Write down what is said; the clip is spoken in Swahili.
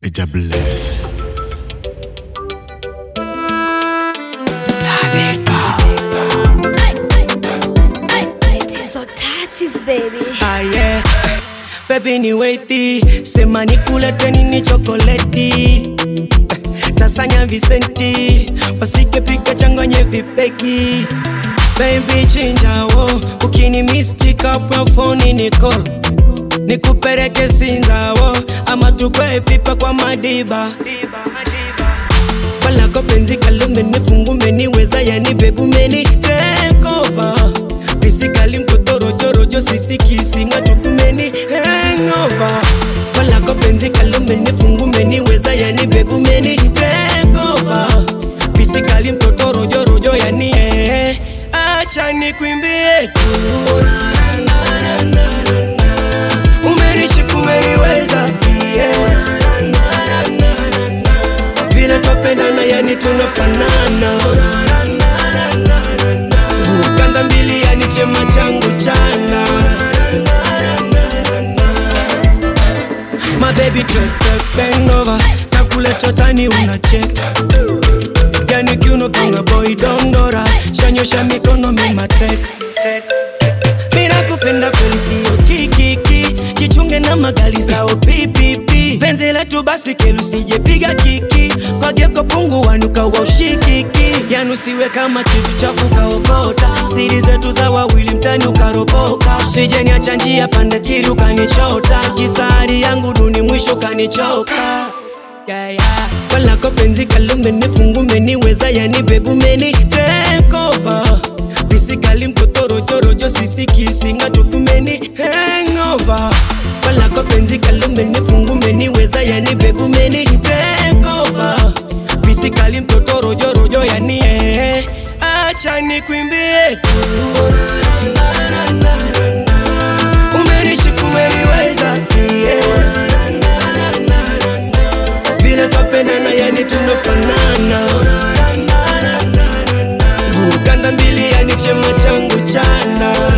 Eja bless. Titizo touches baby. Ah, yeah. Baby ni weti sema nikulete nini chokoleti Eh, tasanya visenti wasike pika changanye vipeki Baby chinjawo ukini miss pick up your phone ni call nikupeleke sinzawo ama tukwe pipa kwa madiba kwalako penzi kalumeni fungumeni weza yani bebumeni tekova pisikali mtotorojorojo sisikisinga tukumeni hengova kwalako penzi kalumeni fungumeni weza yani bebumeni tekova pisikali mtotorojorojo yani eh, acha nikwimbie tu umenishiku umeniweza yeah. vile twapendana yani tunafanana bukanda mbili yani chema changu chana mabebi twetependova nakuletotani unacheka yani kiunopanga boy dondora shanyosha mikono mimateka minakupenda kweli siyo kikiki jichunge na magali zao pipipi penzi letu basi kelusijepiga kiki kwageko pungu wanuka wa ushikiki yanusiwe kama chizu chafu kaokota siri zetu za wawili mtani ukaropoka usijeniacha njia pande kiri ukanichota kisari yangu duni mwisho kanichoka yeah, yeah. kwalako penzi kalumeni fungumeni weza yani bebumeni tekova pisikali mtotorojorojo sisikisinga tukumeni hengova kwalako penzi kalumeni fungumeni weza yani bebumeni tekova pisikali mtotorojorojo yani eh, acha nikwimbie tu umenishiku umeniweza yeah. vile twapendana yani tunafanana bukanda mbili yani chema changu chana